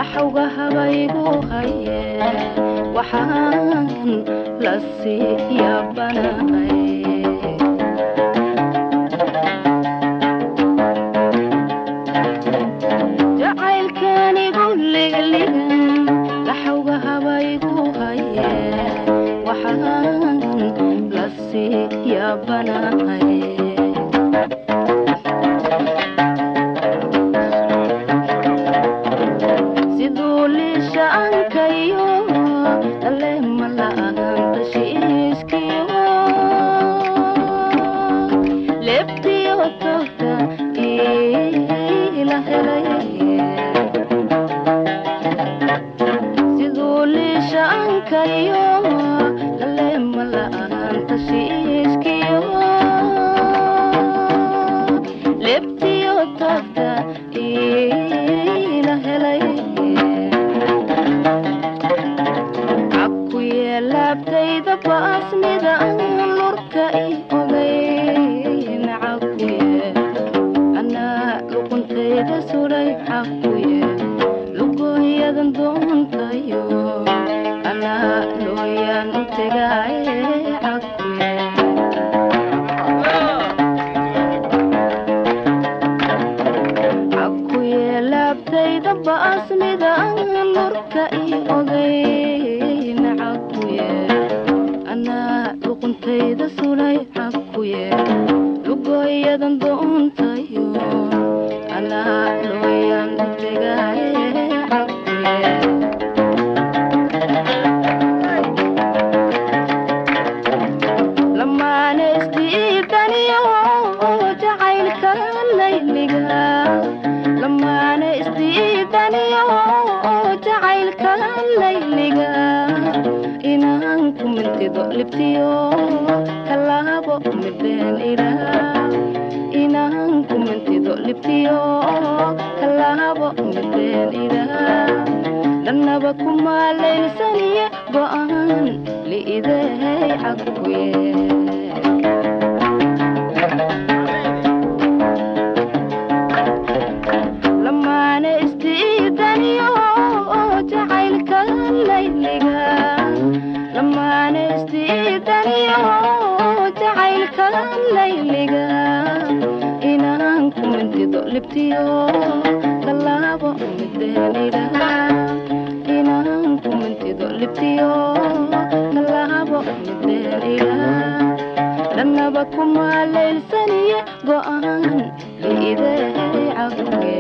laxawga habaygu haye waxaan la sii yaabanahay jacaylkanigu ligaligan laxawga habaygu haye waxaan la sii yaabanahay siduu liishaankayo aleema la'aan tashiiskiyo lebtiyo togta ila helay siduu liishaankayo aleema la'aan tashiiskiyo lebtiyo togta ila helay cakuye laabtayda baasnida lurka i ogayn cakuye anaa luquntayda suray cakuye lugooyadan doontayo anaa looyaan u tegaaye cakuye cakuye laabtayda baasnida lurka i ogayn cakuye anaa luquntayda sulay cakuye lugooyadan doontayo anaa looyaan u tegaaye cakuye lamaana isdiidaniyo jacaylka layliga lamaana isdiidaniyo jacaylka layliga inaan ku mintido libtiyo kalaabo mideen iraa inaan ku mintido libtiyo kalaabo mideen iraa dannaba kumaalaysaniye go'aan liidey cakuye lamaana isdiidaniyo jacaylka layliga lamaana isdiidaniyo jacaylka layliga inaan ku mintido libtiyo kalaabo mideenida inaan ku mintido libtiyo kalaabo mideenida dannaba kumaalaysaniye go'aan liidey cakuye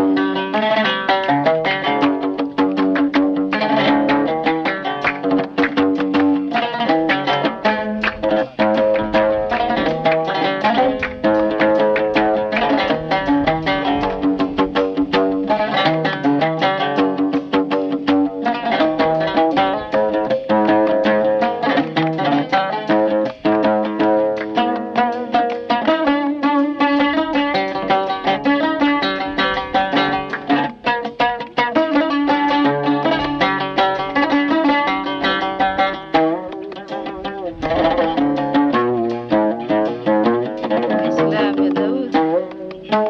islaam ya daawud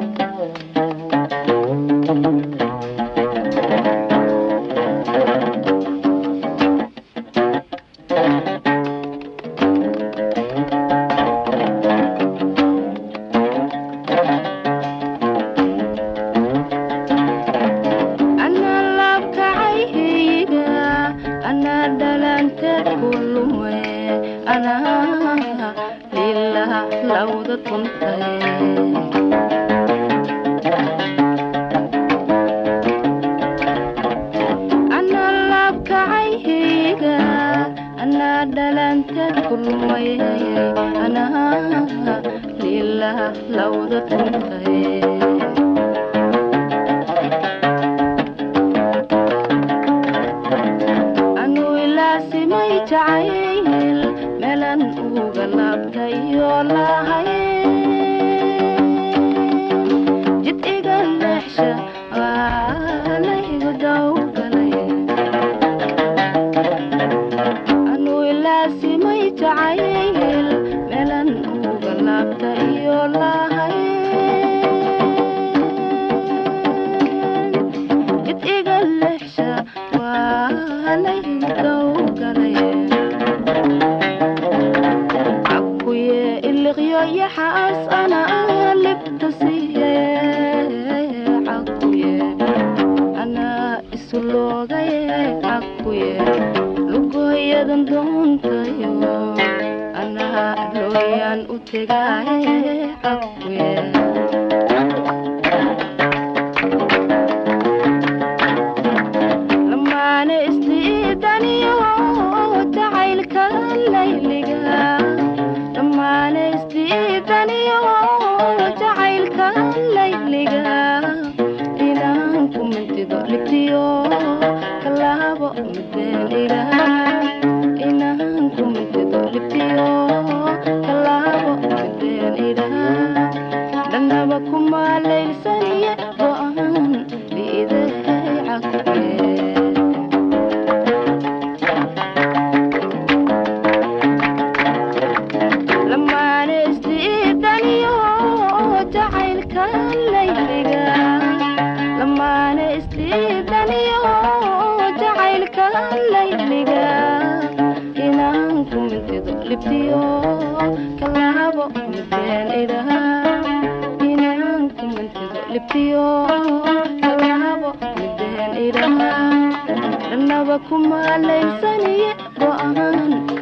anaa laabkacayhiga anaa dhalanteed ku lume anaa lilah lawda tuntay anaa laabkacayhiga anaa dhalanteed ku lumay anaa lilah lawda tuntay anuu ilaasimay jacayl meelan uga laabtayo lahay jid iga leexsha aalaygu dawgalay anuu ilaasimay jacayl meelan uga laabtayo lahay jid iga leexsha loogaye akuye lugoyadan doontayo anaa looyaan u tegaaye akuye lamaane isdiidaniyo jacaylka layliga lamaane isdiidaniyo jacaylka layliga inaan ku mintido libtiyo kalaabo mideen ilaha inaan ku mintido libtiyo kalaabo mideen ilaha dhanaba kuma laylsaniye go-aan biidahay cagtee lamaane isdiidaniyo jacaylka layliga lamaane isdiidaniyo jacaylka layliga inaan ku mintido libtiyo kalaabo mideen idaha inaan ku mintido libtiyo kalaabo mideen idaha dhanaba kuma laysaniye go-aan